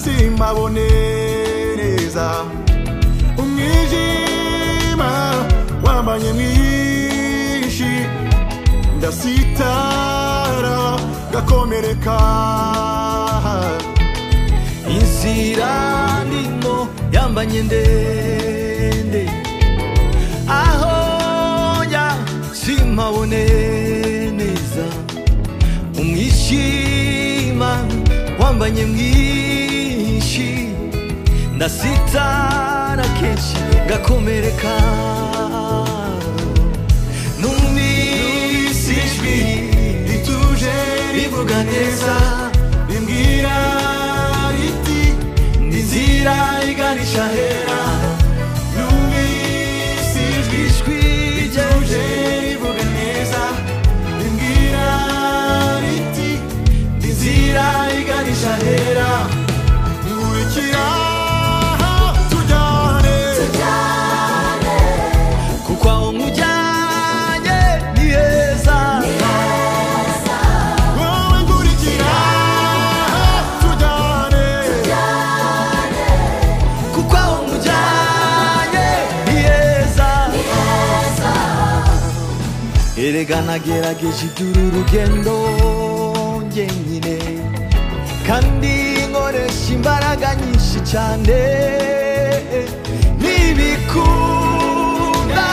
ntabone neza umwijima wambanye mwinshi ndasitara gakomereka inzira ndimo yambanye ndende aho njya simpabone neza umwishima wambanye mwinshi ndasitara kenshi gakomereka numvise ijwi rituje rivuga neza rimbwira riti n'inzira iganisha hera numvise ijwi ijwi rituje ryaje rivuga neza rimbwira riti inzira iganisha hera nkurikira tujyane kuko aho nkujyanye ni heza wowe nkurikira tujyane kuko aho nkujyanye ni heza erega nagerageje iby'uru rugendo njyenyine kandi nkoresha imbaraga nyinshi cyane ntibikunda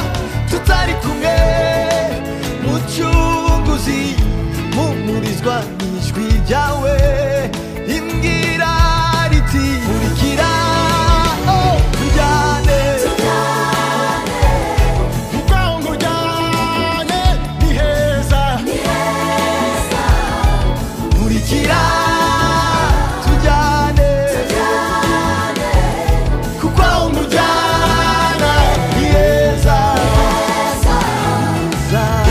tutari kumwe mucunguzi mumurizwa n'ijwi ryawe rimbwira riti nkurikira oh, tujyane Mukangujane ni heza nkurikira tujyane kuko aho nkujyana ni heza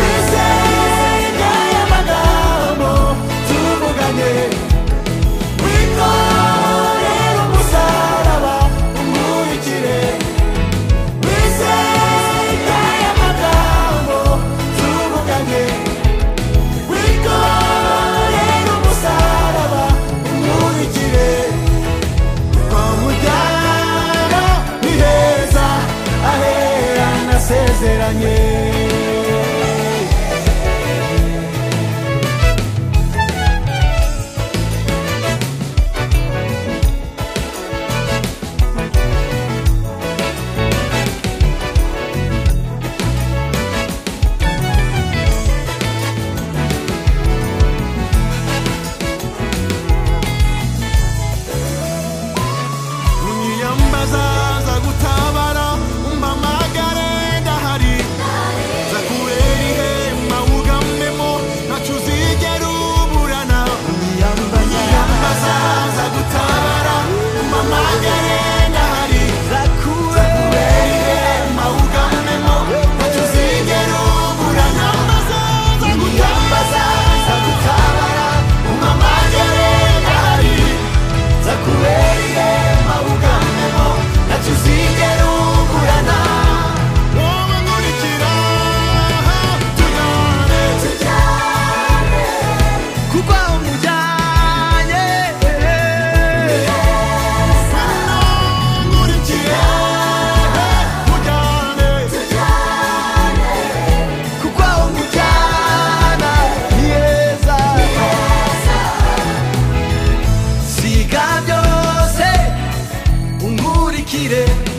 Isenga y'amagambo tuvuganye Wikorera umusaraba umurikire Isenga y'amagambo tuvuganye Wikorera umusaraba umurikire Twamujyana ni heza ahera nasezeranye unyiyambaza za gutabara umpamagare ndahari za kubera ihema wugamemo ntacu uzigera uburana unyiyambaza za gutabara umpamagare ndahari kubera ihema wugamemo ntacu uzigera uburana unyiyambaza za gutabara umpamagare ndahari zakuberiye mawugamemo ntacyo uzigera ugurana wowe nkurikira tujyane kuko aho nkujyanye nkurikira tujyane kuko aho nkujyana ni heza siga byose unkurikire